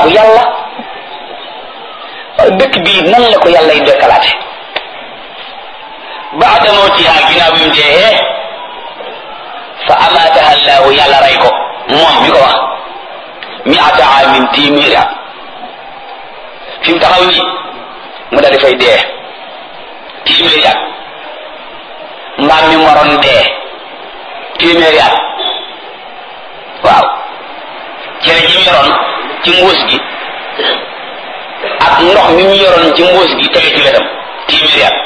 allahu yàlla dëkk bii nan la ko yàlla y dekkalaate baada mawtiha ginnaaw bi mu dee fa amaataha allahu yàlla rey ko moom mi ko wax miata amin téeméeri at fi mu taxaw nii mu daal di fay dee téeméeri at mbaam mi moroon dee téeméeri at waaw cere ji mu yoroon ci mbuus gi ak ndox mi mu yoroon ci mbuus gi tege ci wetam téeméeri at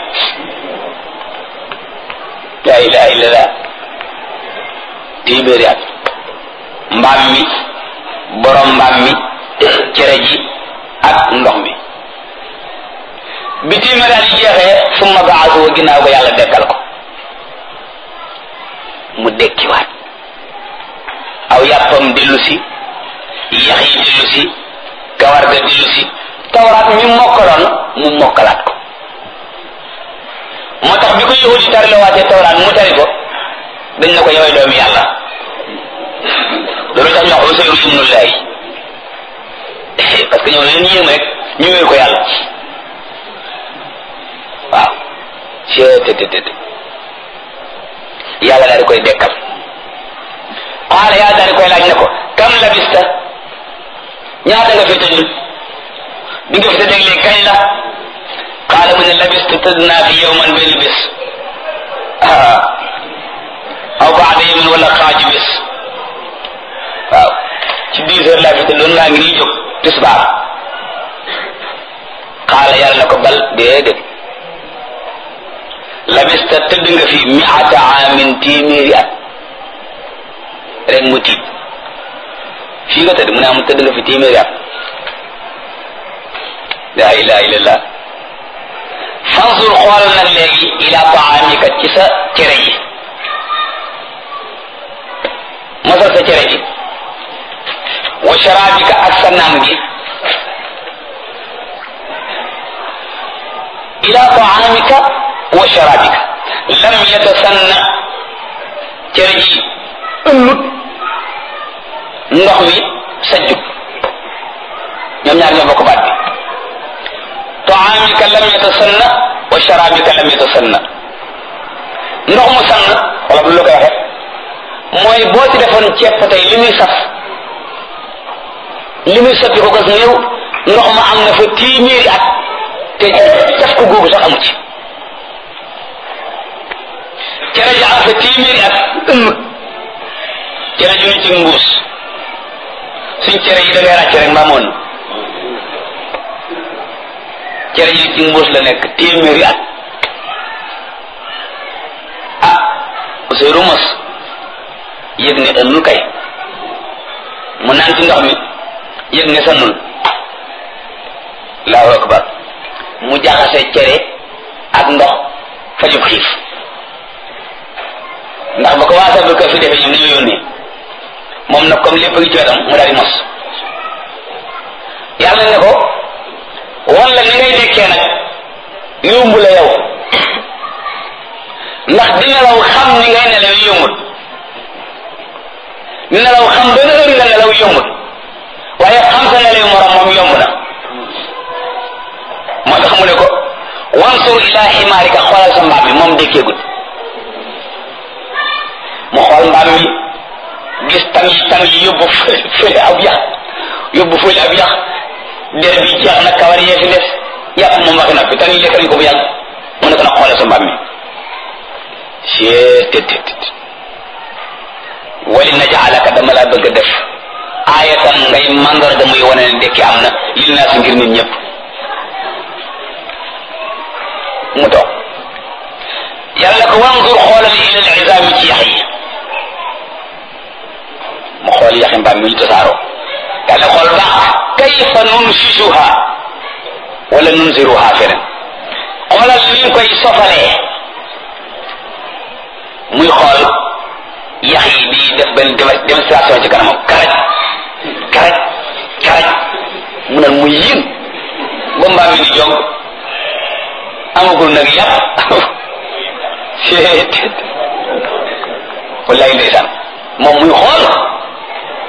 la ilaha illallah téeméeri at mbaam mi borom mbaam mi cere ji ak ndox mi bi téeméeri at yi jeexee summa baasu ginnaaw ko yàlla dekkal ko mu dekkiwaat aw yàppam dellu si yax yi dellu si kawar ga dellu si tawraat mi mokkaloon mu mokkalaat ko moo tax bi ko yahudi tari la waatee tawraat mu tari ko dañ ne ko yowee doomi yàlla loolu tax ñu wax Useyru ibnullahi parce que ñoom leen yéem rek ñu wéer ko yàlla waaw cettt yàlla daal di koy dekkal qaala yàlla daal di koy laaj ne ko kam labista ñaata nga fi tëdd bi nga fi tëdd léegi kañ la qaala mu ne labistu tëdd naa fi yowman benn bés aw baada yowman wala xaaju bés waaw ci dix heures laa fi tëdd loolu laa ngi nii jóg tisbaar qaala yàlla na ko bal déedéet labista tëdd nga fi miata amin téeméeri at rek mu tiit fii nga tëdd mu ne am tëdd nga fi téeméeri at la ilaha illallah fansur xoolal nag léegi ila taamika ci sa cere ji mosal sa cere ji wa sharabika ak sa naan gi ila taamika wa sharabika lam yatasanna cere ji ëllut ndox mi sajjut ñoom ñaar ñoo bokk baat bi taamika lam yatasanna wa sharabika lam yatasanna ndox mu sann wala bu la koy waxee mooy boo ci defoon ceeb tey li muy saf li muy soppi ko gas néew ndox ma am na fa téeméeri at te caf ko googu sax amu ci cere ji am fa téeméeri at ëmm cere ji ñu ci mbuus suñ cere yi da ngay ràcc rek mbaamoon cere ji ci mbuus la nekk téeméeri at ah Ousseynou mos yëg ne ënnul kay mu naan ci ndox mi yëg ne sannul allahu akbar mu jaxase cere ak ndox fajub xiif ndax ba ko waa sabal ko fi defee ñoom dañoo yónnee moom nag comme lépp ngi ci wetam mu daal di mos yàlla ne ko wan la ni ngay dekkee nag yomb la yow ndax di nelaw xam ni ngay nelaw yombut nelaw xam benn heure nga nelaw yombut waaye xam sa nelaw morom moom yomb na moo tax mu ne ko wansur ila ximaarika xoolal sa mbaam mi moom dekkeegut mu xool mbaam mi gis tam yi tam yi yóbbu fële ab yax yóbbu fële ab yax der bi jeex na kawar yee fi des yàpp moom waxi na fi tan yi lekk nañ ko bu yàgg mu ne ko nag xoolal sa mbaam mi cee tet wali najaalaka dama laa bëgg a def aayatan ngay mandarga muy wane ne dekki am na lil naa si ngir nit ñëpp mu toog yàlla ko wanzur xoolal ila al izaami ci yax yi mu xool yaxi mbaam mi ñu tasaaroo yàlla xool baax kayfa nunsisuha wala nunziruha feneen xoolal ni ñu koy sofalee muy xool yax yi di def benn démonstration ci kanamam karaj karaj karaj mu naan mu yéen ba mbaam mi di jog amagul nag yàpp seet wallaay ndeysaan moom muy xool